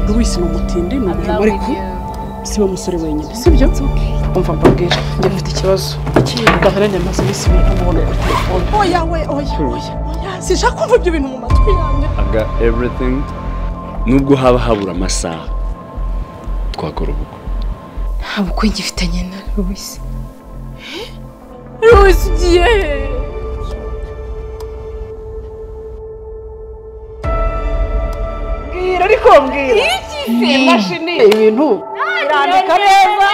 buri wese ni umutindi ni umurimo ariko si we musore wenyine sibyo umva mbabwira njye mfite ikibazo gahana nyamaze iminsi ibiri ntamubona kuri telefone oya we oya oya oya sinshaka kumva ibyo bintu mu matwi yanjye aga everything nubwo haba habura amasaha twakora ubukwe nta bukwe gifitanye na Louise Louise ugiye he mbwira ariko mbwira iyi mashini ibintu irandika neza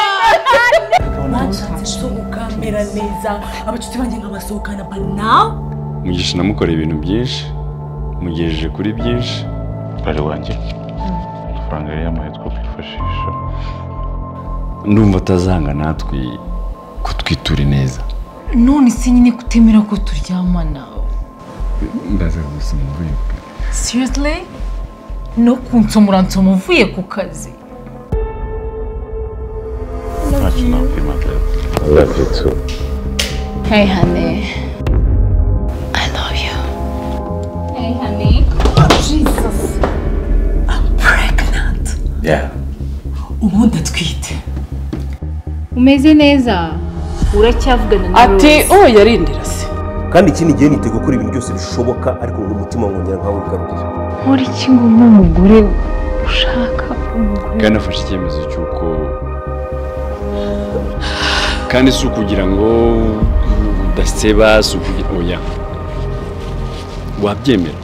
bashatse gukamera neza abacuti banjye nkabasohokana but now mugisha namukoreye ibintu byinshi mugejeje kuri byinshi bari wanjye amafaranga yari yamuhaye two kwifashisha ndumva atazanga natwe kutwitura ineza none se nyine kutemera ko turyamana ndaza gusa mvuye ku kazi seriously no kunsomora nsoma uvuye ku kazi ntacyo nakwimakaza ubu ndatwite umeze neza uracyavugana na ati Rose. oya rindira se kandi ikindi gihe niteguye gukora ibintu byose bishoboka ariko ngo umutima wongera nkawe ugarurira nkora iki ngo mbe umugore ushaka umugore kandi afashe icyemezo cy'uko kandi si ukugira ngo udaseba si ukugira oya wabyemera